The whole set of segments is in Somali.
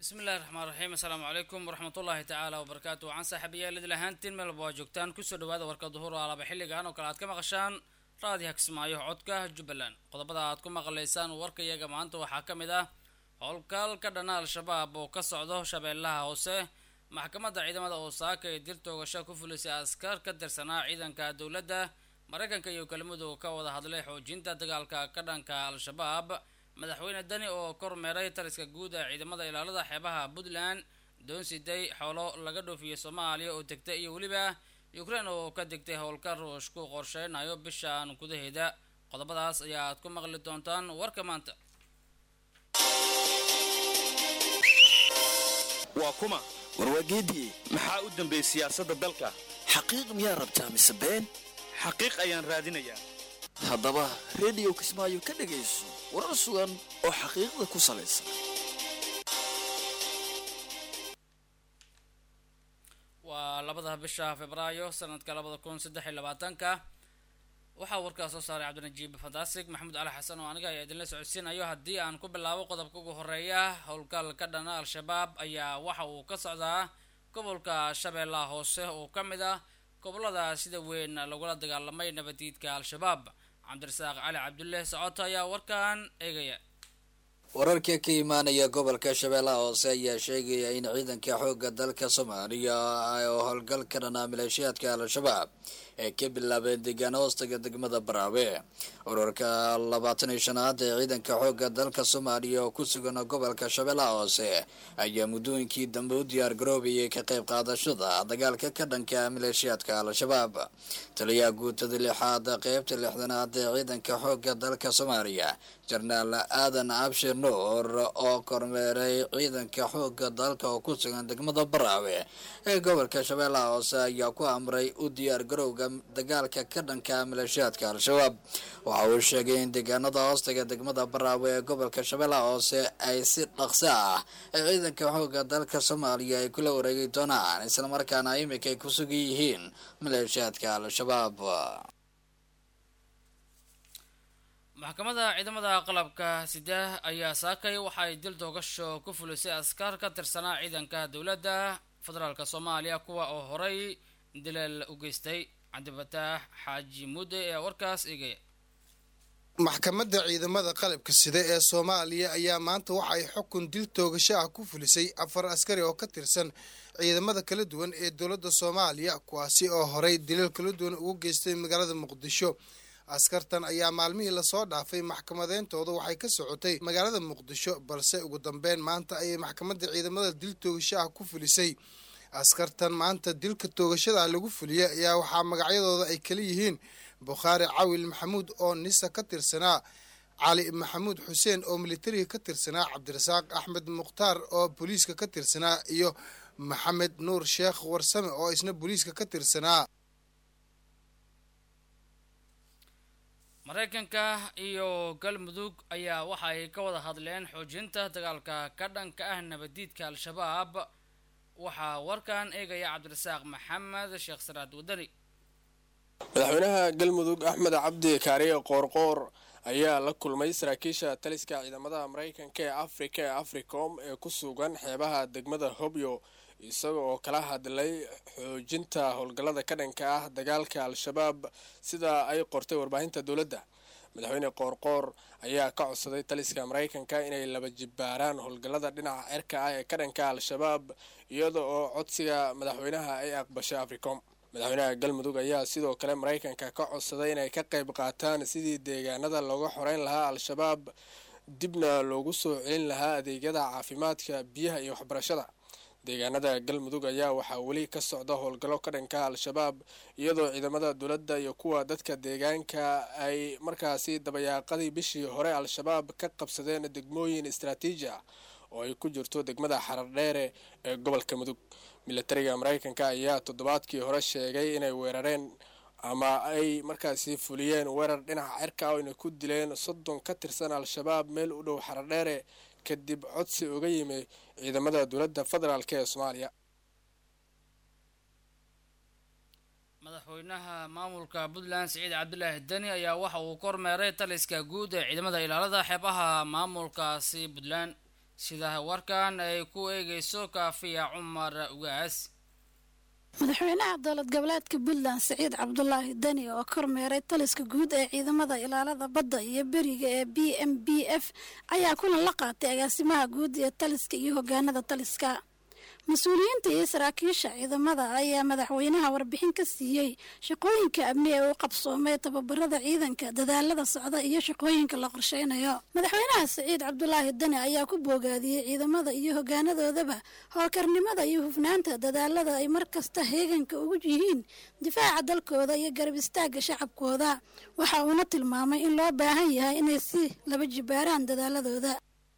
bismi illahi raxmaan raxiim assalaamu calaykum waraxmatullaahi tacaala wabarakaatu waxaan saaxiibayaal idil ahaantiin meelba waa joogtaan kusoo dhawaada warka duhur oo alaba xilligan oo kale aad ka maqashaan raadiha kismaayo codka jubbaland qodobada aad ku maqlaysaan warka iyaga maanta waxaa ka mid ah howlgal ka dhana al-shabaab oo ka socdo shabeellaha hoose maxkamadda ciidamada oosaaka ee dil toogasho ku fulisay askar ka tirsanaa ciidanka dowladda maraykanka iyo kelmadu ka wada hadlay xoojinta dagaalka ka dhanka al-shabaab madaxweyne dani oo kormeeray taliska guud ee ciidamada ilaalada xeebaha puntland doonsiday xoolo laga dhoofiyey soomaaliya oo degtay iyo weliba ukraine oo ka degtay howlka ruushku qorsheynayo bishan gudaheeda qodobadaas ayaa aad ku maqli doontaan warka maanta waa kuma warwaageedii maxaa u dambeeyey siyaasadda dalka xaqiiq miyaa rabtaa mise been xaqiiq ayaan raadinayaa haddaba rediyo kismaayo ka dhegayso warar sugan oo xaqiiqda ku salaysan waa labada bisha februaayo sanadka labada kun saddex iyo labaatanka waxaa warkaa soo saaray cabdinajiib fantastic maxamuud cali xasan oo aniga ayaa idinla socodsiinayo haddii aan ku bilaabo qodobka ugu horeeya howlgal ka dhana al-shabaab ayaa waxa uu ka socdaa gobolka shabeellaha hoose oo ka mid ah gobolada sida weyn lagula dagaalamay nabadiidka al-shabaab cabdirasaaq cali cabdulle socoto ayaa warkan eegaya wararka ka imaanaya gobolka shabeellaha hoose ayaa sheegaya in ciidanka xoogga dalka soomaaliya oo howlgal ka dhanaa maleeshiyaadka al-shabaab ay ka bilaabeen deegaano hoostaga degmada baraawe urarka labaatan iyo shanaad ee ciidanka xoogga dalka soomaaliya oo ku sugan gobolka shabeellaha hoose ayaa muddooyinkii dambe u diyaar garoobayay ka qayb qaadashada dagaalka ka dhanka maleeshiyaadka al-shabaab taliyaha guutada lixaad qeybta lixdanaad ee ciidanka xoogga dalka soomaaliya jenaraal aadan abshir nuur oo kormeeray ciidanka xoogga dalka oo ku sugan degmada baraawe ee gobolka shabeellaha hoose ayaa ku amray u diyaar garowga dagaalka ka dhanka maleeshiyaadka al-shabaab waxa uu sheegay in deegaanada hoostaga degmada baraawe ee gobolka shabeellaha hoose ay si dhaqso ah ee ciidanka xoogga dalka soomaaliya ay kula wareegi doonaan islamarkaana imika ay ku sugan yihiin maleeshiyaadka al-shabaab maxkamadda ciidamada qalabka sida ayaa saakay waxa ay dil doogasho ku fulisay askar ka tirsanaa ciidanka dowladda federaalk soomaaliya kuwa oo horay dileel u geystay cabdifataax xaaji mudde ee warkaas eegaya maxkamadda ciidamada qalabka sida ee soomaaliya ayaa maanta waxa ay xukun dil toogasho ah ku fulisay afar askari oo ka tirsan ciidamada kala duwan ee dowladda soomaaliya kuwaasi oo horay dileel kala duwan ugu geystay magaalada muqdisho askartan ayaa maalmihii lasoo dhaafay maxkamadeyntooda waxay ka socotay magaalada muqdisho balse ugu dambeyn maanta ayay maxkamadda ciidamada dil toogasho ah ku fulisay askartan maanta dilka toogashada lagu fuliyay ayaa waxaa magacyadooda ay kala yihiin bukhaari cawil maxamuud oo nisa ka tirsanaa cali maxamuud xuseen oo militariga ka tirsanaa cabdirasaaq axmed mukhtaar oo booliiska ka tirsanaa iyo maxamed nuur sheekh warsame oo isna booliiska ka tirsanaa maraykanka iyo galmudug ayaa waxa ay ka wada hadleen xoojinta dagaalka ka dhanka ah nabadiidka al-shabaab waxaa warkan eegaya cabdirasaaq maxamed sheekh saraad wadani madaxweynaha galmudug axmed cabdi kaariye qoorqoor ayaa la kulmay saraakiisha taliska ciidamada maraykanka ee afrika ee africom ee ku sugan xeebaha degmada hobyo isaga oo kala hadlay xoojinta howlgallada ka dhanka ah dagaalka al-shabaab sida ay qortay warbaahinta dowladda madaxweyne qoorqoor ayaa ka codsaday taliska maraykanka inay laba jibbaaraan howlgallada dhinaca cirka ah ee ka dhanka al-shabaab iyada oo codsiga madaxweynaha ay aqbashay africom madaxweynaha galmudug ayaa sidoo kale maraykanka ka codsaday inay ka qayb qaataan sidii deegaanada looga xoreyn lahaa al-shabaab dibna loogu soo celin lahaa adeegyada caafimaadka biyaha iyo waxbarashada deegaanada galmudug ayaa waxaa weli ka socda howlgallo ka dhanka al-shabaab iyadoo ciidamada dowladda iyo kuwa dadka deegaanka ay markaasi dabayaaqadii bishii hore al-shabaab ka qabsadeen degmooyin istraatiiji ah oo ay ku jirto degmada xarardheere ee gobolka mudug militariga maraykanka ayaa toddobaadkii hore sheegay inay weerareen ama ay markaasi fuliyeen weerar dhinaca cirka oo inay ku dileen soddon ka tirsan al-shabaab meel u dhow xarardheere kadib codsi uga yimi ciidamada dowladda federaalk ee soomaaliya madaxweynaha maamulka puntland siciid cabdulaahi deni ayaa waxa uu kormeeray taliska guud ee ciidamada ilaalada xeebaha maamulkaasi puntland sida warkan ay ku eegayso kaafiya cumar ugaas madaxweynaha dowlad goboleedka puntland siciid cabdulaahi deni oo kormeeray taliska guud ee ciidamada ilaalada badda iyo beriga ee b m b f ayaa kulan la qaatay agaasimaha guud ee taliska iyo hogaanada taliska mas-uuliyiinta iyo saraakiisha ciidamada ayaa madaxweynaha warbixin ka siiyey shaqooyinka amni ee uu qabsoomay tababarada ciidanka dadaalada socda iyo shaqooyinka la qorsheynayo madaxweynaha siciid cabdulaahi deni ayaa ku boogaadiyey ciidamada iyo hogaanadoodaba howlkarnimada iyo hufnaanta dadaalada ay mar kasta heeganka ugu yihiin difaaca dalkooda iyo garab istaaga shacabkooda waxa uuna tilmaamay in loo baahan yahay inay si laba jibaaraan dadaaladooda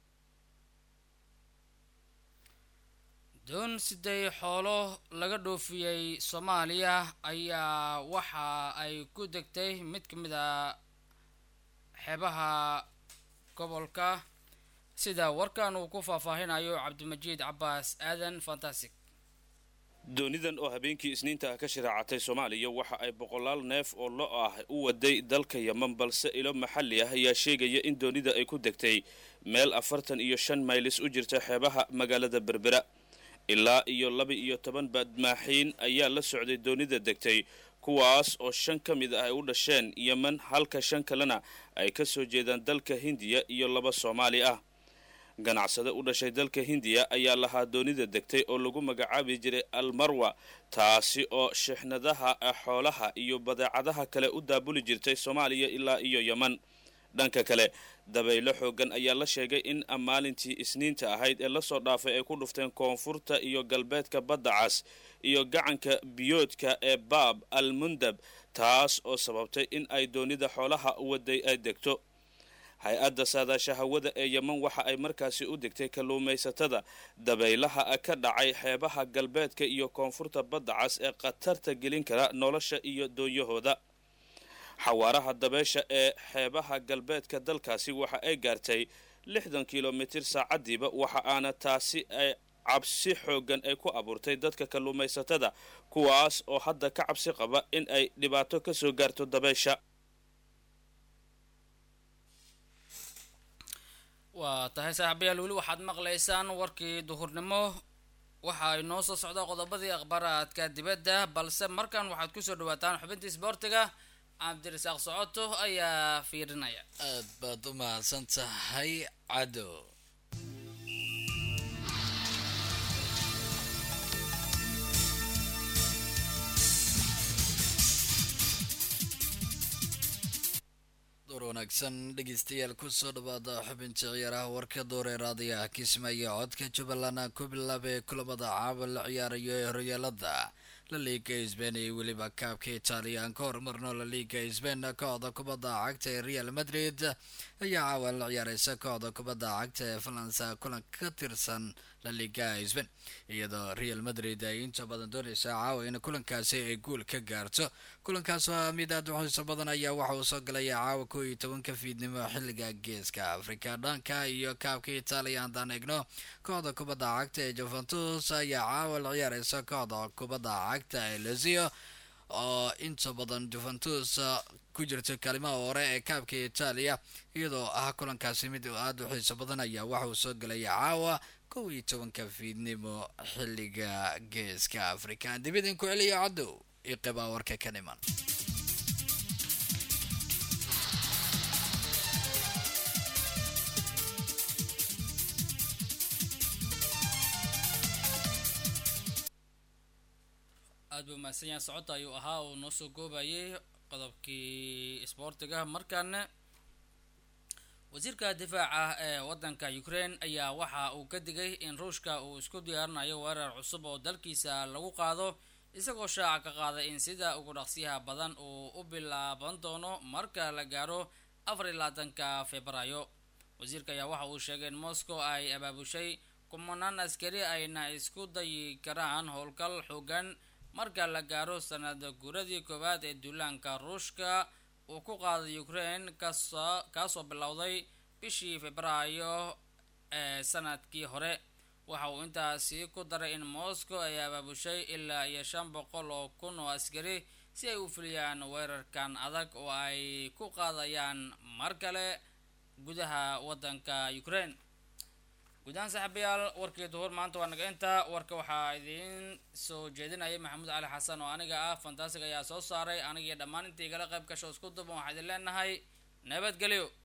doon siday xoolo laga dhoofiyey soomaaliya ayaa waxa ay ku degtay mid ka mid a xeebaha gobolka sida warkan uu ku faahfaahinayo cabdimajiid cabaas aadan fantastic doonidan oo habeenkii isniinta ah ka shiraacatay soomaaliya waxa ay boqolaal neef oo lo ah u waday dalka yeman balse ilo maxalli ah ayaa sheegaya in doonida ay ku degtay meel afartan iyo shan maylis u jirta xeebaha magaalada berbera ilaa iyo laba iyo toban badmaaxiin ayaa la socday doonida degtay kuwaas oo shan ka mid ah ay u dhasheen yeman halka shan kalena ay ka soo jeedaan dalka hindiya iyo laba soomaali ah ganacsade u dhashay dalka hindiya ayaa lahaa doonida degtay oo lagu magacaabi jiray almarwa taasi oo shixnadaha xoolaha iyo badeecadaha kale u daabuli jirtay soomaaliya ilaa iyo yeman dhanka kale dabaylo xoogan ayaa la sheegay in maalintii isniinta ahayd ee lasoo dhaafay ay ku dhufteen koonfurta iyo galbeedka badda cas iyo gacanka biyoodka ee baab al mundab taas oo sababtay in ay doonida xoolaha waday ay degto hay-adda saadaasha hawada ee yeman waxa ay markaasi u degtay kalluumaysatada dabaylaha ka dhacay xeebaha galbeedka iyo koonfurta badda cas ee khatarta gelin kara nolosha iyo doonyahooda xawaaraha dabeesha ee xeebaha galbeedka dalkaasi waxa ay gaartay lixdan kilomitir saacadiiba waxa aana taasi ay cabsi xoogan ay ku abuurtay dadka kalluumaysatada kuwaas oo hadda ka cabsi qaba in ay dhibaato ka soo gaarto dabeesha waa tahay saaxiibayaal weli waxaad maqlaysaan warkii duhurnimo waxa ay noo soo socda qodobadii akhbaaraadka dibadda balse markan waxaad kusoo dhawaataan xubintii isboortiga cabdirasaaq socoto ayaa fiirinaya aad baad u mahadsan tahay cado door wanaagsan dhegeystayaal kusoo dhawaada xubinta ciyaaraha warka dooree raadiyaha kismaayo codka jubbaland ku bilaabay kulamada caawa la ciyaarayo ee horyaalada la liiga sbain iyo weliba kaabka italiyan ka horumarno la liiga sbain kooxda kubadda cagta ee real madrid ayaa caawa la ciyaareysa kooxda kubadda cagta ee falansa kulan ka tirsan la liiga sbain iyadoo real madrid ay inta badan dooneysa caawa in kulankaasi ay guul ka gaarto kulankaas waa mid aad u xiiso badan ayaa waxa uu soo galaya caawa kow iyo tobanka fiidnimo xilliga geeska afrika dhanka iyo kaabka italiya haddaan eegno kooxda kubadda cagta ee juventus ayaa caawa la ciyaareysa kooxda kubadda cagta ee lazio oo inta badan juventus ku jirta kaalimaha hore ee kaabka italiya iyadoo ah kulankaasi mid aada u xiiso badan ayaa waxa uu soo galaya caawa kow iyo tobanka fiidnimo xilliga geeska afrika dibidin ku celiya cadow iyo qibaa warka ka dhiman aad buu mahadsan yahay socodta ayuu ahaa uu noo soo goobayay qodobkii isboortiga markaana wasiirka difaaca ee waddanka ukraine ayaa waxa uu ka digay in ruushka uu isku diyaarinayo weerar cusub oo dalkiisa lagu qaado isagoo shaaca ka qaaday in sida ugu dhaqsiyaha badan uu u bilaaban doono marka la gaaro afar iyo labaatanka februaayo wasiirka ayaa waxa uu sheegay in moscow ay abaabushay kumanaan askari ayna isku dayi karaan howlgal xoogan marka la gaaro sanada guuradii koowaad ee duulaanka ruushka uu ku qaaday ukraine kasoo kaasoo bilowday bishii februaayo ee sanadkii hore waxa uu intaasi ku daray in moscow ay abaabushay ilaa iyo shan boqol oo kun oo askari si ay u fuliyaan weerarkan adag oo ay ku qaadayaan mar kale gudaha waddanka ukraine guudahaan saaxiibayaal warkii duhur maanta waa naga intaa warka waxaa idiin soo jeedinayay maxamuud cali xasan oo aniga ah fantaasig ayaa soo saaray anigiiyo dhammaan intii igala qayb gasho isku duban waxaa idin leenahay nabadgelyo